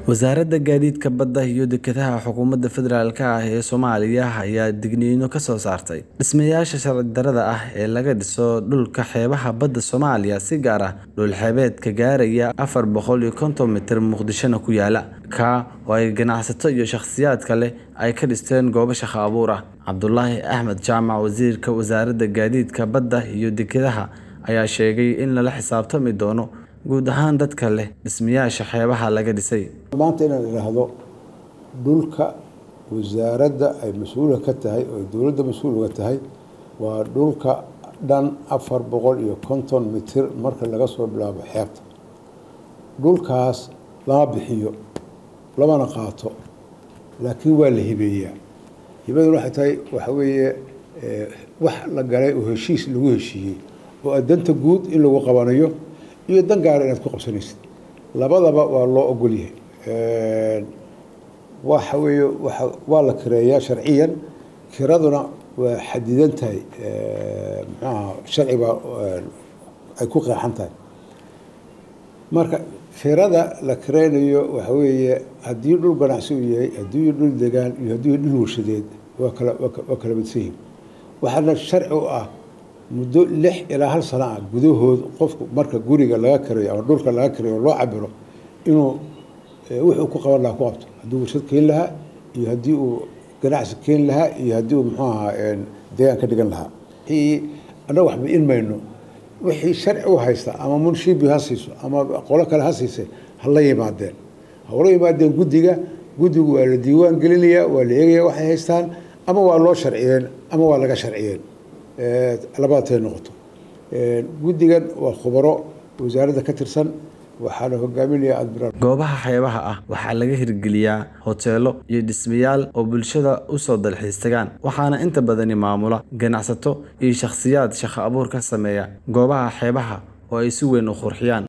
Wasaaradda Gaadiidka Badda iyo Dekedaha Xukuumadda Federaalka ah ee Soomaaliya ayaa digniino ka soo saartay dhismayaasha sharci darrada ah ee laga dhiso dhulka xeebaha badda Soomaaliya si gaar ah dhul xeebeedka gaaraya afar boqol iyo konton mitir Muqdishona ku yaala, ka oo ay ganacsato iyo shakhsiyaad kale ay ka dhisteen goobo shaqo abuur ah. Cabdulaahi Axmed Jaamac Wasiirka Wasaaradda Gaadiidka Badda iyo Dekedaha ayaa sheegay in lala xisaabtami doono guud ahaan dadka leh dhismayaasha xeebaha laga dhisay. maanta inaan idhaahdo dhulka wasaaradda ay mas-uulka ka tahay oo dowladda mas-uul uga tahay waa dhulka dhan afar boqol iyo konton mitir marka laga soo bilaabo xeebta dhulkaas lama bixiyo lamana qaato laakiin waa la hibeeyaa hibaduna waxay tahay waxa weeye wax la galay oo heshiis lagu heshiiyey oo danta guud in lagu qabanayo iyo dan gaara inaad ku qabsanaysid labadaba waa loo ogol yahay waxa weeye waa waa la kireeyaa sharciyan kiraduna waa xadidan tahay muxuaha sharci baa ay ku qeexan tahay marka kirada la kireynayo waxa weeye haddii dhul ganacsi uu yahay haddii dhul degaan iyo haddii dhul warshadeed waa kala waa kala midsan yihin waxaana sharci u ah muddo lix ilaa hal sano ah gudahood qofku marka guriga laga kirayo ama dhulka laga kirayo loo cabiro inuu wuxuu ku qaban lahaa ku qabto haddii warshad keeni lahaa iyo haddii uu ganacsi keeni lahaa iyo haddii uu muxuu ahaa deegaan ka dhigan lahaa wixii annaga waxba in mayno wixii sharci u haysta ama munshibi ha siiso ama qolo kale ha siisay ha la yimaadeen ha ula yimaadeen guddiga guddigu waa la diiwaan gelinayaa waa la eegayaa waxay haystaan ama waa loo sharciyeen ama waa laga sharciyeen labadatay noqoto guddigan waa khubaro wasaaradda ka tirsan waxaana hogaaminaya admiraal goobaha xeebaha ah waxaa laga hirgeliyaa hoteelo iyo dhismayaal oo bulshada u soo dalxiis tagaan waxaana inta badani maamula ganacsato iyo shakhsiyaad shaqo abuur ka sameeya goobaha xeebaha oo ay si weyn u qurxiyaan